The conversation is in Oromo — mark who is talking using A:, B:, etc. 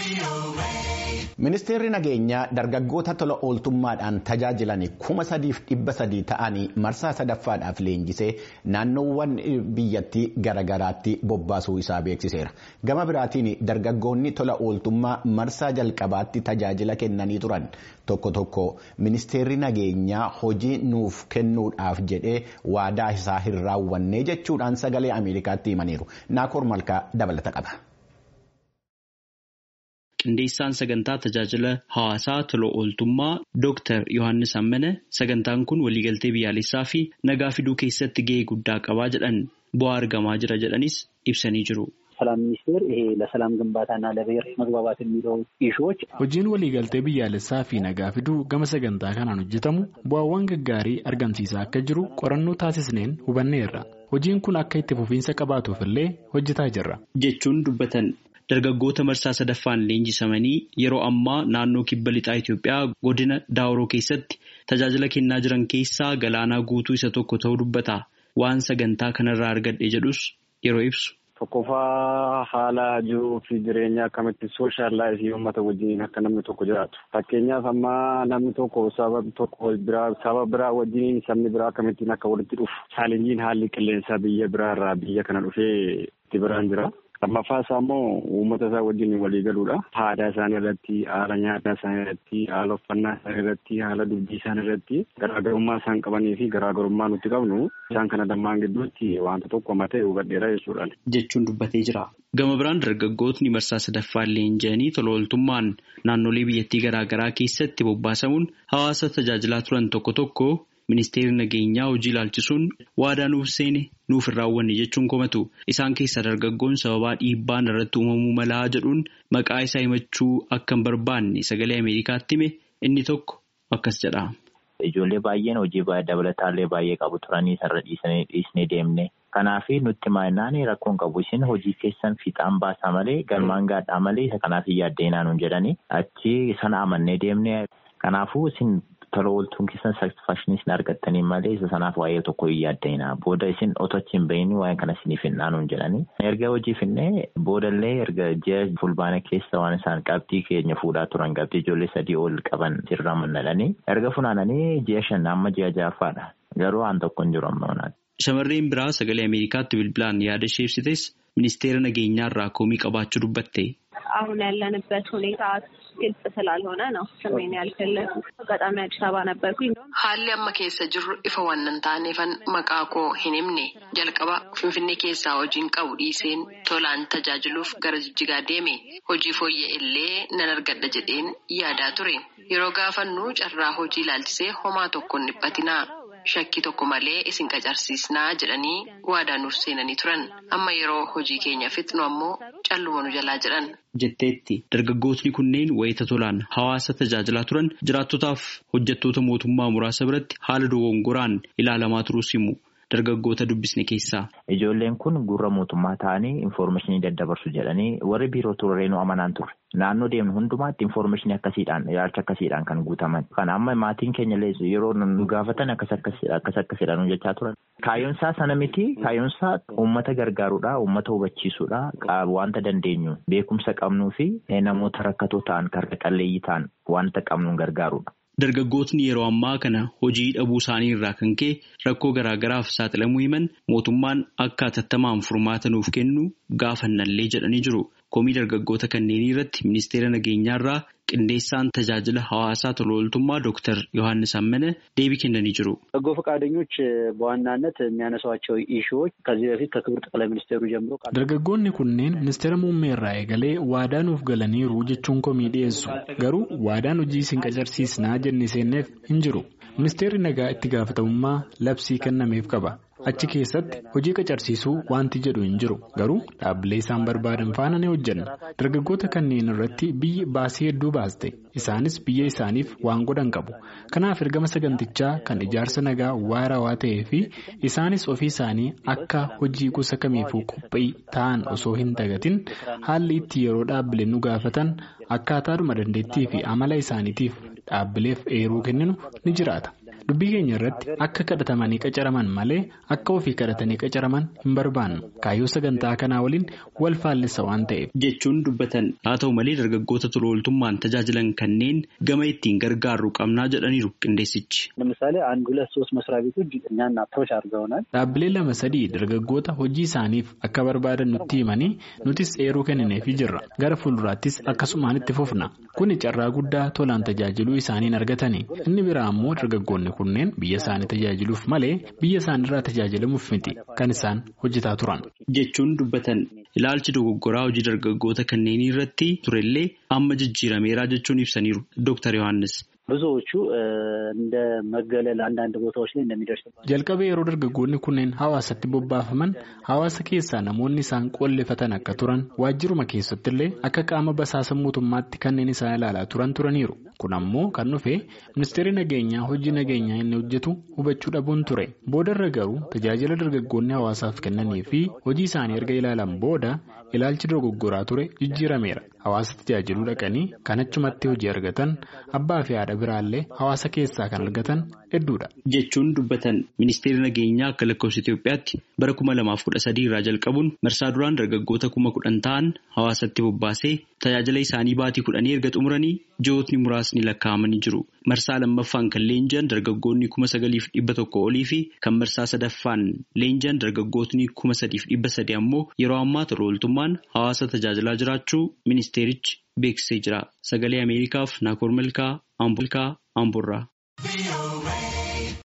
A: Ministeerri nageenyaa dargaggoota tola ooltummaadhaan tajaajilan kuma sadiif dhibba sadii ta'anii marsaa sadaffaadhaaf leenjisee naannoowwan biyyattii garaagaraatti bobbaasuu isaa beeksiseera. Gama biraatiin dargaggoonni tola ooltummaa marsaa jalqabaatti tajaajila kennanii turan tokko tokko ministeerri nageenyaa hojii nuuf kennuudhaaf jedhee waadaa isaa hin raawwanne jechuudhaan sagalee Ameerikaatti himaniiru. Naakoor Malkaa dabalata qaba.
B: Qindeessaan sagantaa tajaajila hawaasaa tola ooltummaa Dr. Yohaannis Ammane sagantaan kun waliigaltee biyyaalessaa fi nagaa fiduu keessatti gahee guddaa qabaa jedhan bu'aa argamaa jira jedhanis ibsanii jiru.
C: ሰላም ሚኒስቴር ይሄ ለሰላም ግንባታና ለብሔር መግባባት የሚለው ኢሹዎች
D: hojiin waliigaltee biyyaalessaa fi nagaa fiduu gama sagantaa kanaan hojjetamu bu'aawwan gaggaarii argamsiisaa akka jiru qorannoo taasisneen hubanneerra hojiin kun akka itti fufiinsa qabaatuuf illee hojjetaa jirra.
B: jechuun dubbatan. Dargaggoota marsaa sadaffaan leenjisamanii yeroo ammaa naannoo kibba lixaa Itoophiyaa godina Daawuroo keessatti tajaajila kennaa jiran keessaa galaanaa guutuu isa tokko ta'uu dubbata. Waan sagantaa kanarraa argadhe jedhus yeroo ibsu.
E: Tokkoffaa haala jiruu fi jireenya akkamitti sooshaal laayifii uummata wajjin akka namni tokko jiraatu. Fakkeenyaaf amma namni tokko saba tokko biraa saba biraa wajjin sabni biraa akkamittiin akka walitti dhufu. Chaalenjiin haalli qilleensaa biyya biraarraa biyya kana dhufee itti biraan jira. Lammaffaa isaa immoo uummata isaa wajjin walii galuudha. Aadaa isaanii irratti, haala nyaataa isaanii irratti, haala uffannaa isaanii irratti, haala dubbii isaanii irratti garaagarummaa isaan qabanii fi garaagarummaa nuti qabnu isaan kana lamaan gidduutti wanta tokko matee hubadheera jechuudha.
B: Jechuun dubbatee jira. Gama biraan dargaggootni marsaa sadaffaan leenji'anii tola ooltummaan naannolee biyyattii garaagaraa keessatti bobbaasamuun hawaasa tajaajilaa turan tokko tokko Ministeerri nageenyaa hojii ilaalchisuun waadaa nuuf seene nuuf hin raawwanne jechuun komatu isaan keessaa dargaggoon sababaa dhiibbaan irratti uumamuu malaa jedhuun maqaa isaa himachuu akka hin barbaanne sagalee Ameerikaatti hime inni tokko akkas jedha.
F: Ijoollee baay'een hojii dabalataallee baay'ee qabu turanii sarara dhiisanii dhiisnee deemne. Kanaaf nutti maannaan rakkoon qabu isin hojii keessan fiixaan baasaa malee galmaan gaadhaa malee isa kanaaf hin yaaddeenaa nuun jedhanii achi sana amannee deemne. Kanaafuu isin tola ooltuun keessan satisfakshinii isin argattanii malee isa sanaaf waa'ee tokko hin yaaddeenaa. Booda isin otoo achi hin bahin waa'ee kana isiniif hin dhaanuun jedhanii. Erga hojii finnee boodallee erga ji'a fulbaana keessa waan isaan qabxii keenya fuudhaa turan qabxii ijoollee sadii ol qaban sirra mannadhanii. Erga funaananii ji'a shan amma ji'a ja'affaadha. Garuu waan tokko hin jiru amma
B: Shamarreen biraa sagalee Ameerikaatti bilbilaan yaada ishee ibsites ministeera nageenyaarraa komii qabaachuu dubbatte.
G: አሁን ያለንበት ሁኔታ ግልጽ ስላልሆነ ነው ስሜን ያልገለጽኩት። አጋጣሚ አዲስ አበባ ነበርኩኝ።
H: Haalli amma keessa jirru ifa waan hin taaneefan maqaa koo hin himne jalqaba Finfinnee keessaa hojiin qabu dhiiseen tolaan tajaajiluuf gara jijjigaa deeme hojii fooyya'e illee nan argadha jedheen yaadaa ture yeroo gaafannu carraa hojii ilaalchisee homaa tokko hin dhiphatinaa. Shakkii tokko malee isin qacarsiisnaa jedhanii waadaa nuuf seenanii turan amma yeroo hojii keenya fixnu ammoo calluma nu jalaa jedhan.
B: Jetteetti dargaggootni kunneen wayita tolaan hawaasa tajaajilaa turan jiraattotaaf hojjettoota mootummaa muraasa biratti haala dogongoraan ilaalamaa turuus himu. Dargaggoota dubbisne keessaa.
F: Ijoolleen kun gurra mootummaa ta'anii infoormeeshinii daddabarsu jedhanii warri biiroo turreenuu amanaan turre. Naannoo deemnu hundumaatti infoormeeshinii akkasiidhaan ilaalcha akkasiidhaan kan guutaman. Kan amma maatiin keenya yeroo nu gaafatan akkas akkasidhaan hojjechaa turan. Kaayyoonsaa sana miti kaayyoonsaa uummata gargaaruudha uummata hubachiisuudha wanta dandeenyu beekumsa qabnuu fi namoota rakkatoo ta'an karra qalleeyyii ta'an wanta qabnuun gargaaruudha.
B: Dargaggootni yeroo ammaa kana hojii dhabuu isaanii irraa kan ka'e rakkoo garaagaraaf saaxilamuu himan mootummaan akka hatattamaan furmaata nuuf kennu gaafannallee jedhanii jiru. Komii dargaggoota kanneenii irratti ministeera nageenyaarraa qindeessaan tajaajila hawaasaa tola ooltummaa Dr. Yohaannis Ammane deebii kennanii jiru.
C: በጎ ፈቃደኞች በዋናነት የሚያነሷቸው ኢሹዎች ከዚህ በፊት ከክቡር ጠቅላይ ሚኒስቴሩ ጀምሮ
D: Dargaggoonni kunneen ministeera muummee irraa eegalee waadaa nuuf galaniiru jechuun komii dhiyeessu. Garuu waadaan hojii isin qacarsiisnaa jennee seenneef hin jiru. Ministeerri nagaa itti gaafatamummaa labsii kennameef qaba. Achi keessatti hojii qacarsiisuu wanti jedhu hin jiru. Garuu dhaabbilee isaan barbaadan faana ni hojjenna. Dargaggoota kanneen irratti biyyi baasii hedduu baaste. Isaanis biyya isaaniif waan godhan qabu. Kanaaf ergama sagantichaa kan ijaarsa nagaa waarawaa ta'ee fi isaanis ofii isaanii akka hojii gosa kamiifuu qophii ta'an osoo hin dagatin haalli itti yeroo dhaabbileen nu gaafatan akkaataadhuma dandeettii fi amala isaaniitiif dhaabbileef eeruu kenninu ni jiraata. dubbii keenya irratti akka kadhatamanii qacaraman malee akka ofii kadhatanii qacaraman hin barbaannu kaayyoo sagantaa kanaa waliin wal faallisa waan ta'eef.
B: jechuun dubbatan haa ta'u malee dargaggoota tola ooltummaan tajaajilan kanneen gama ittiin gargaarru qabnaa jedhaniiru qindeessichi.
C: ለምሳሌ አንድ ሁለት ሶስት መስሪያ ቤቶች እኛን አፕሮች አድርገውናል።
D: dhaabbilee lama sadii dargaggoota hojii isaaniif akka barbaadan nutti himanii nutis eeruu kennineefii jirra gara fuulduraattis akkasumaan itti fufna kuni carraa guddaa tolaan tajaajiluu isaaniin argatani inni biraa ammoo dargaggoonni kunneen biyya isaanii tajaajiluuf malee biyya isaaniirraa tajaajilamuuf miti kan isaan hojjetaa turan.
B: jechuun dubbatan ilaalchi dogoggoraa hojii dargaggoota kanneenii irratti turellee amma jijjiirameeraa jechuun ibsaniiru Dr. Yohaannis.
C: ብዙዎቹ እንደ መገለል አንዳንድ ቦታዎች ላይ እንደሚደርስ
D: jalqaba yeroo dargaggoonni kunneen hawaasatti bobbaafaman hawaasa keessaa namoonni isaan qollefatan akka turan waajjiruma keessattillee akka qaama basaasa mootummaatti kanneen isaan ilaalaa turan turaniiru kun ammoo kan dhufe ministeerri nageenyaa hojii nageenyaa inni hojjetu hubachuu dhabuun ture boodarra garuu tajaajila dargaggoonni hawaasaaf kennanii fi hojii isaanii erga ilaalan booda ilaalchi dogoggoraa ture jijjiirameera hawaasa tajaajiluu dhaqanii kan achumatti hojii argatan abbaa fi haadha biraallee hawaasa keessaa kan argatan hedduudha.
B: jechuun dubbatan ministeerri nageenyaa akka lakkoofsa Itoophiyaatti bara kuma lamaaf kudha sadii irraa jalqabuun marsaa duraan dargaggoota kuma kudhan ta'an hawaasatti bobbaasee tajaajila isaanii baatii kudhanii erga xumuranii ji'ootni muraasni lakkaa'amanii jiru. Marsaa lammaffaan kan leenji'an dargaggoonni kuma sagaliif dhibba tokko olii fi kan marsaa sadaffaan leenji'an dargaggootni kuma sadiif dhibba sadi ammoo yeroo ammaa tola ooltummaan hawaasa tajaajilaa jiraachuu ministeerichi beeksisee jira. Sagalee Ameerikaaf Naakoor Malkaa Amboolkaa Amboorraa.